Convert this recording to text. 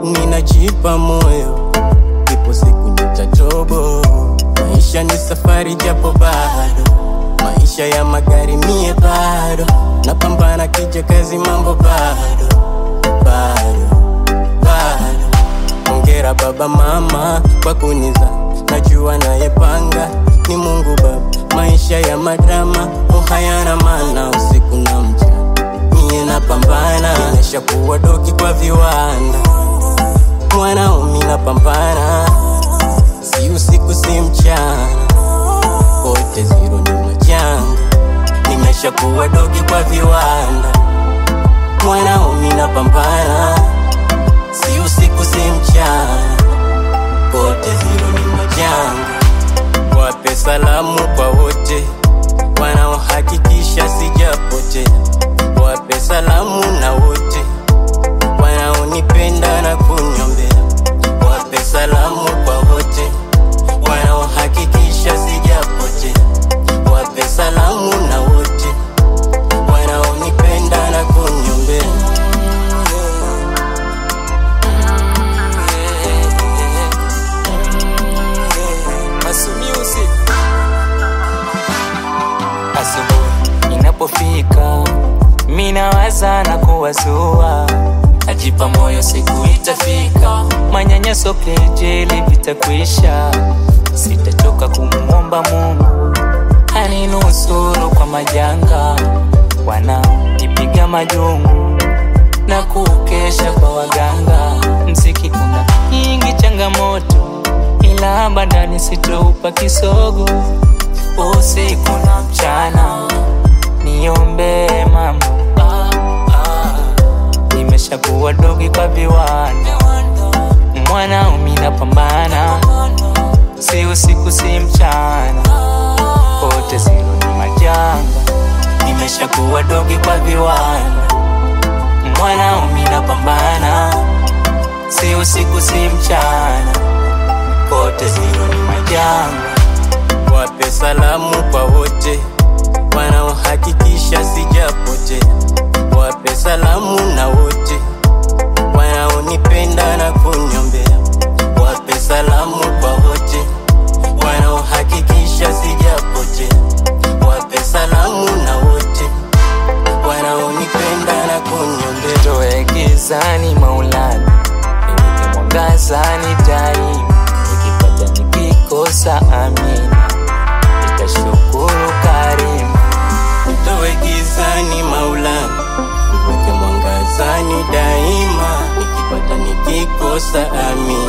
ninajipa moyo, ipo siku nitatobo. Maisha ni safari, japo bado maisha ya magari, mie bado napambana, kija kazi, mambo bado bado bado. Hongera baba mama kwa kuniza, najua nayepanga ni Mungu Baba. Maisha ya madrama oh, hayana maana, usiku na mchana mie napambana, nimesha kuwa dogi kwa viwanda, mwanaume napambana, si usiku si mchana, kote zero ni majanga, nimesha kuwa dogi kwa viwanda, mwanaume napambana, si usiku si mchana, kote zero ni majanga. Wape salamu kwa wote wanaohakikisha sijapotea, wape salamu na wote wanaonipenda na kuniombea, wape salamu kwa wote wanaohakikisha sijapotea, wape salamu na wote wanaonipenda na kuniombea. Masu Music. Asubuhi inapofika, minawaza na kuwazua, najipa moyo, siku itafika, manyanyaso, kejeli vitakwisha, sitachoka kumuomba Mungu aninusuru kwa majanga, wananipiga majungu na kukesha kwa waganga. Mziki una nyingi changamoto, ila badani sitoupa kisogo. Usiku na mchana niombee mambo ah, ah. Nimeshakuwa dogi kwa viwanda, mwanaume napambana, si usiku si mchana, kote zero ni majanga. Nimeshakuwa dogi kwa viwanda mwanaume napambana, si usiku si mchana, kote zero ni majanga. Wape salamu kwa wote wanaohakikisha sijapotea, wape salamu na wote wanaonipenda na kuniombea, wape salamu kwa wote wanaohakikisha sijapotea, wape salamu na wote wanaonipenda na kuniombea. Toe gizani Maulana, niweke mwangazani daima, nikipata nikikosa, amina, nitashukuru karimu. Toe gizani Maulana, niweke mwangazani daima, nikipata nikikosa, amina.